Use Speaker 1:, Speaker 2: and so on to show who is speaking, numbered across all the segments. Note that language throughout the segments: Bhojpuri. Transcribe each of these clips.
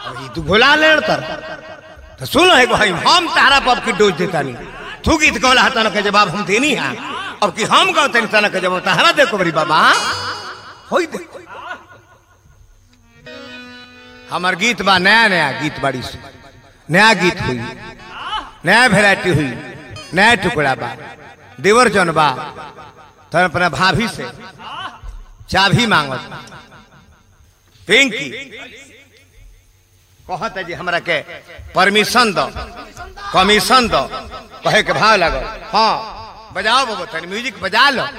Speaker 1: अभी तू घोला ले तर तो सुन है भाई हम तारा पब की डोज देता नहीं तू गीत कहला हता न के जवाब हम देनी है अब कि हम कहते नहीं तना के जवाब तारा देखो बड़ी बाबा होई देखो हमार गीत बा नया नया गीत बाड़ी से नया गीत हुई नया वेराइटी हुई नया टुकड़ा बा देवर जन बा तो अपना भाभी से चाबी मांगत पिंकी कहता जी हमरा के परमिशन दो कमीशन दो कहे के भाव लगो हाँ बजाओ बाबू तनी म्यूजिक बजा लो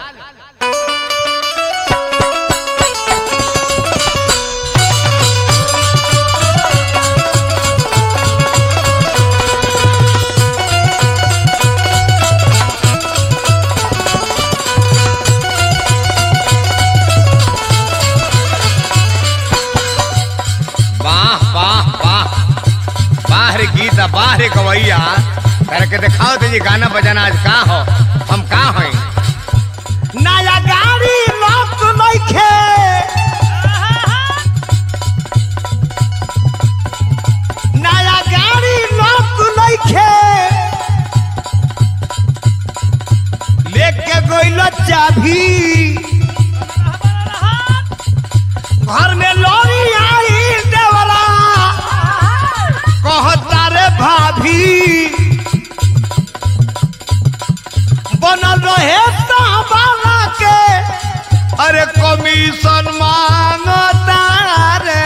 Speaker 1: वाह वाह वाह वाह रे गीता वाह रे गवैया करके दिखाओ तो जी गाना बजाना आज का हो हम का हैं नया गाड़ी लॉक नइखे नया गाड़ी लॉक नइखे लेके गइल चाभी घर में लोरी आई देवरा कहता रे भाभी बनल रहे साबाला के अरे कमीशन मांगता रे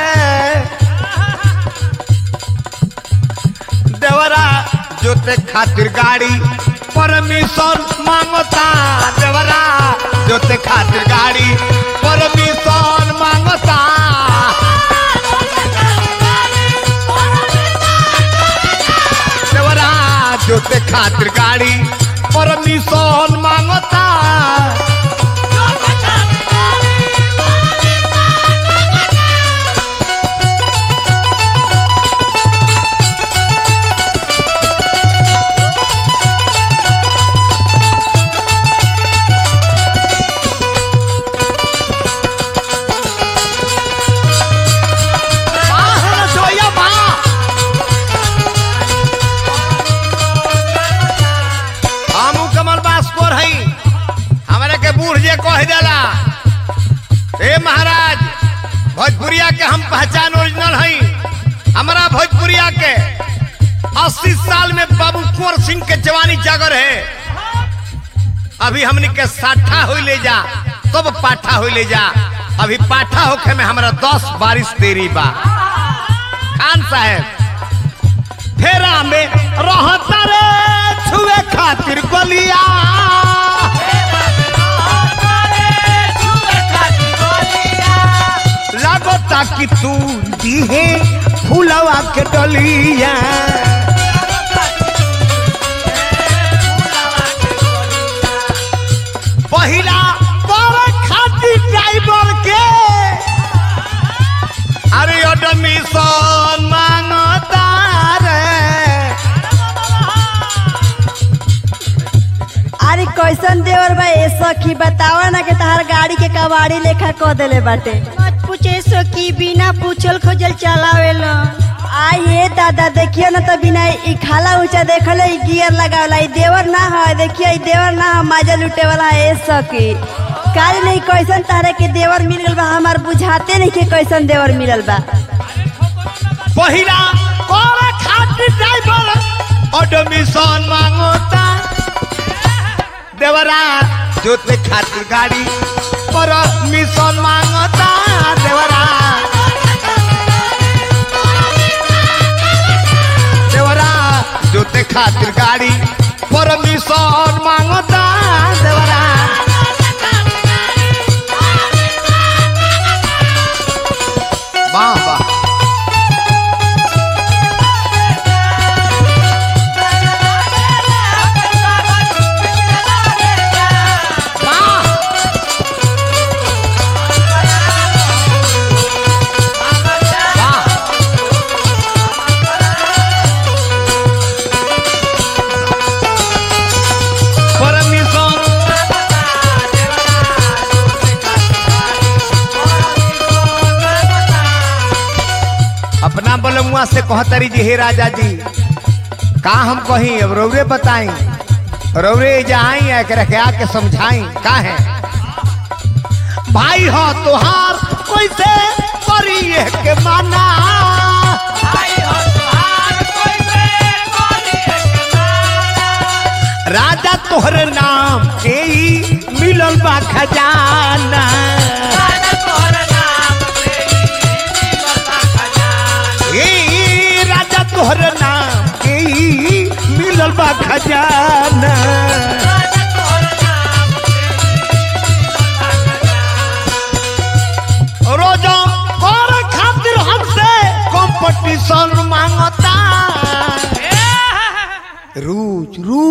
Speaker 1: देवरा जोते खातिर गाड़ी परमिशन मांगता देवरा जोते खातिर गाड़ी परमिशन मांगता देवरा जोते खातिर गाड़ी परमिशन मांगता वाह रसोइया वाह हमू कमल बास्कोर हई हमरा के बूढ़ जे कह जाला ए महाराज भोजपुरिया के हम पहचान ओरिजिनल हई हमरा भोजपुरिया के 80 साल में बाबू कुंवर सिंह के जवानी जागर है अभी हमनी के साठा हो ले जा तब पाठा हो ले जा अभी पाठा होखे में हमरा दस बारिश तेरी बा खान साहेब फेरा में रहता रे छुए खातिर गलिया लगता कि तू दीहे फूलवा के डलिया पहिला पर खातिर ड्राइवर के अरे एडमिशन मांगता रे
Speaker 2: अरे कैसन देवर बा ए सखी बतावा ना कि तहार गाड़ी के कबाड़ी लेखा क देले बाटे
Speaker 3: मत पूछे सखी बिना पूछल खोजल चलावेला
Speaker 2: आई ये दादा देखियो ना तो बिना ई खाला ऊंचा देखले ई गियर लगावला ई देवर ना है देखियो ई देवर ना है माजा लूटे वाला है ए सखी काल नहीं कैसन तारे के देवर मिल गल बा हमार बुझाते नहीं के कैसन देवर मिलल बा
Speaker 1: पहिला पर खातिर ड्राइवर एडमिशन मांगता देवरा जोते खातिर गाड़ी परमिशन मांगता देवरा देवरा जोते खातिर गाड़ी परमिशन मांगता देवरा वाह वाह वाह वाह अपना बलमुआ से कहतरी जी हे राजा जी का हम कहीं अब रौरे बताई रौरे जाई एकरा के आके समझाई का है भाई हो तोहार कैसे करी के माना राजा तोहरे नाम के ही मिलल बा खजाना ए राजा तोहरे नाम के ही मिलल बा खजाना रोजा कर खातिर हमसे कंपटीशन मांगता रूज रू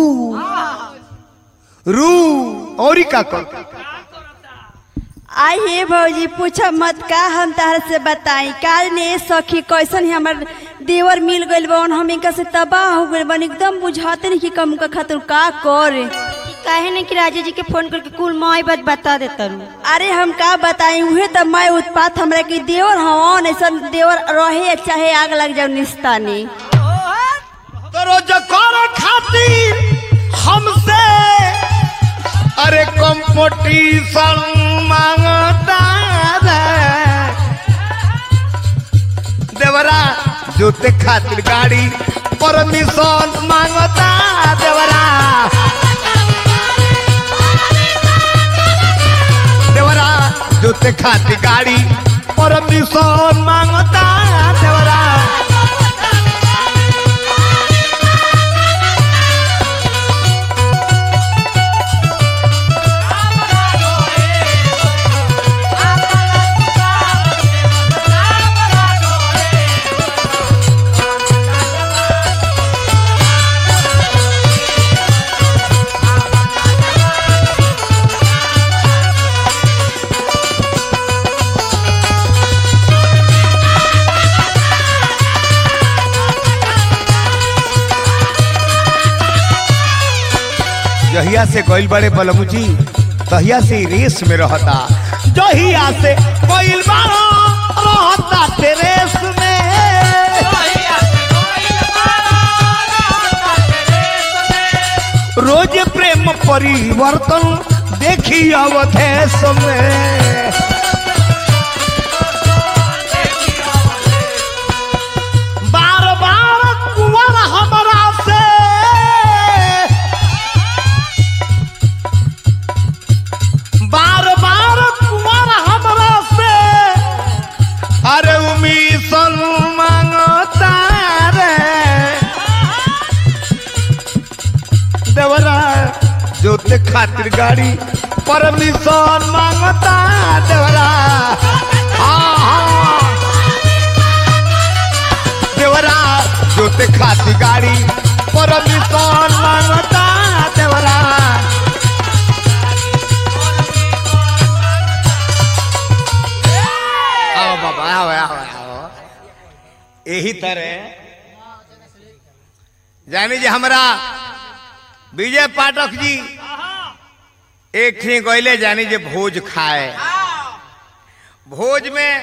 Speaker 1: रू और का कर
Speaker 2: आई हे भौजी पूछा मत का हम तार से बताई काल ने सखी कैसन ही हमर देवर मिल गइल बन हम इनका से तबाह हो गइल बन एकदम बुझाते नहीं कि कम का खातिर का करे
Speaker 3: काहे न कि राजा जी के फोन करके कुल माई बात बता देता रू
Speaker 2: अरे हम का बताई उहे त मैं उत्पात हमरा के देवर हवन ऐसा देवर रहे चाहे आग लग जाओ निस्तानी
Speaker 1: तो रोज कर खातिर हमसे अरे कंपटीशन मांगता रे। देवरा जोते खातिर गाड़ी परमिशन मांगता देवरा देवरा जोते खातिर गाड़ी परमिशन मांगता देवरा जहिया से गइल बड़े बलमू जी तहिया से ही रेस में रहता जहिया से गइल बाड़ो रहता टेरेस में रोज प्रेम परिवर्तन देखी अवधेश में बार बार कुंवर हमरा से बार बार कुंवर हमरा से अरे उमीसन मांगता रे देवरा जोते खातिर गाड़ी परमिशन मांगता देवरा हाँ हाँ देवरा जोते खातिर गाड़ी परमिशन मांगता देवरा आओ बाबा आओ आओ आओ यही तरह जानी जी हमरा विजय पाठक जी एक थी गईले जानी जे भोज खाए भोज में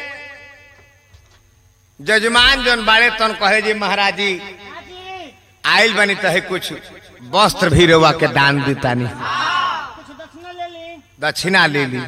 Speaker 1: जजमान जन बाड़े तन कहे जी महाराज जी आयल बनी तहे कुछ वस्त्र भी रवा के दान देतानी दक्षिणा ले ली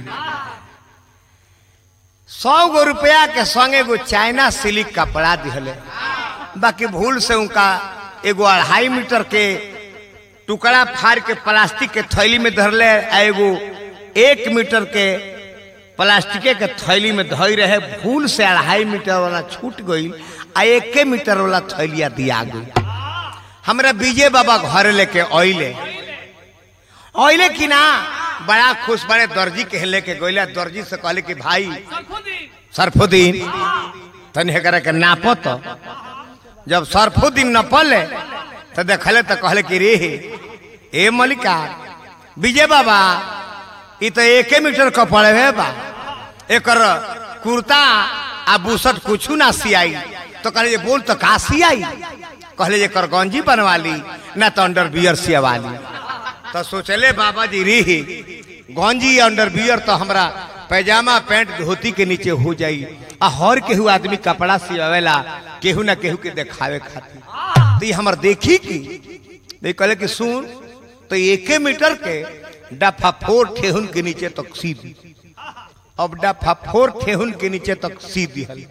Speaker 1: सौ गो रुपया के संग एगो चाइना सिल्क कपड़ा दिहले बाकी भूल से उनका एगो अढ़ाई मीटर के टुकड़ा फाड़ के प्लास्टिक के थैली में धरले आ एगो एक मीटर के प्लास्टिक के थैली में धोई रहे भूल से अढ़ाई मीटर वाला छूट गई आ एक मीटर वाला थैलिया दिया गई हमरा विजय बाबा घर लेके अइले अइले कि ना बड़ा खुश बड़े दर्जी के लेके गइले दर्जी से कहले कि भाई सरफुद्दीन तनी एकरा के नापो तो जब सरफुद्दीन नपले तो देखले तो कहले कि रे ए मलिका विजय बाबा ई तो एके मीटर कपड़े है बा एकर कुर्ता आ बुसट कुछ ना सियाई तो कहले जे बोल तो का सियाई कहले जे कर गंजी बनवा ली ना तो अंडर बियर सियवा ली तो सोचले बाबा जी री गंजी अंडर बियर तो हमरा पैजामा पैंट धोती के नीचे हो जाई आ हर केहू आदमी कपड़ा सियावेला केहू ना केहू के देखावे खातिर तो ये हमर देखी की देख कहले कि सुन तो एके मीटर के डफा फोर ठेहुन के नीचे तक सी दी अब डफा फोर ठेहुन के नीचे तक सी दिहल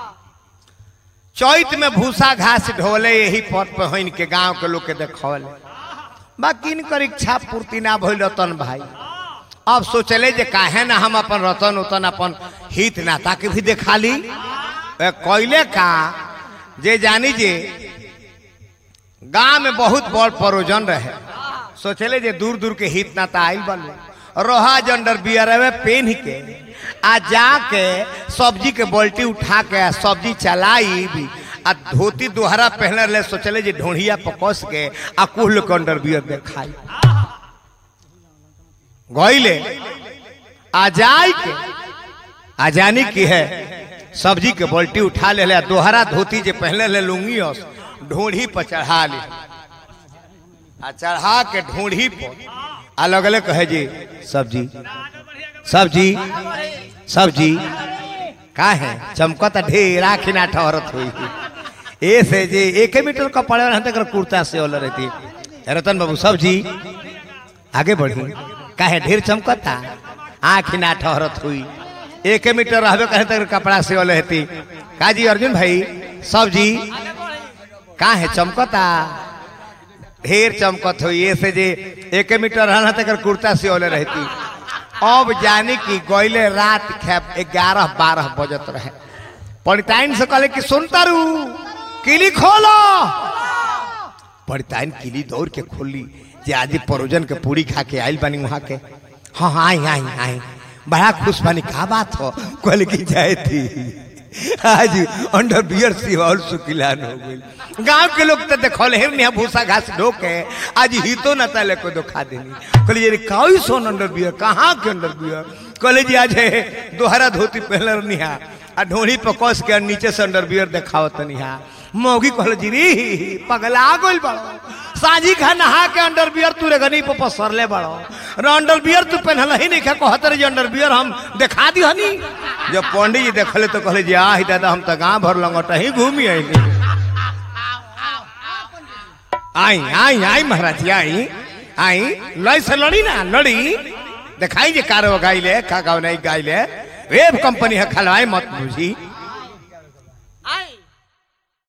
Speaker 1: चैत में भूसा घास ढोले यही पथ पे हइन के गांव के लोग के देखौले बाकी इनकर इच्छा पूर्ति ना भइल रतन भाई अब सोचले जे काहे ना हम अपन रतन उतन अपन हित नाता के भी देखा ली ए, कैले का जे जानी जे गांव में बहुत बड़ परोजन रहे सोचले जे दूर दूर के हित नाता आइल बने रोहा जंडर बियर में पेन के आ जाके सब्जी के बाल्टी उठा के आ सब्जी चलाई भी आ धोती दोहरा पहने ले सोचले जे ढोढ़िया पकस के आ कुल के अंडर बियर देखाई गईले आ जाई के आ जानी की है सब्जी के बाल्टी उठा ले ले दोहरा धोती जे पहले ले लूंगी और ढोढ़ी पर चढ़ा ले आ चढ़ा के ढोढ़ी पर आ लगले कहे जी सब्जी सब्जी सब्जी का है चमकत ढेर आखिर ना ठहरत हुई ए से जे एक मीटर का पड़े रहते कर कुर्ता से ओल रहती रतन बाबू सब्जी आगे बढ़ी काहे ढेर चमकता आँख ना ठहरत हुई एक मीटर रहबे कहे तक कपड़ा से ओल रहती का जी अर्जुन भाई सब्जी का है चमकता ढेर चमकत हुई ऐसे जे एक मीटर रहना तक कुर्ता से ओले रहती अब जानी कि गईले रात खेप ग्यारह बारह बजत रहे पंडिताइन से कहले कि सुनता रू किली खोलो पंडिताइन किली दौड़ के खोली जे आज परोजन के पूरी खा के आइल बानी वहां के हाँ हाँ आई आई आई बड़ा खुश बानी का बात हो कहले कि जाए थी आज अंडर बियर सिवाल सुकिलान हो गई गांव के लोग तो देखल हेर नहीं भूसा घास ढो के आज ही तो न तले को दिखा देनी कहले ये काई सोन अंडर बियर कहाँ के अंडर बियर कहले जी आज है दोहरा धोती पहले निहा आ ढोड़ी पर कस के नीचे से अंडर बियर देखावत निहा मौगी कहले जी री पगला गइल बड़ो साजी खा नहा के अंडर बियर तू रे गनी पर पसरले बड़ो र अंडर बियर तू पहनल ही नहीं खा कहत रे अंडर बियर हम देखा दी हनी जब पंडित जी देखले तो कहले जी आही दादा हम तो गांव भर लंगट ही घूमी आईली आई आई आई महाराज जी, आई आई लड़ी से लड़ी ना लड़ी दिखाई जे कारो गाइले का गाव नहीं गाइले वेब कंपनी है खलवाई मत बुझी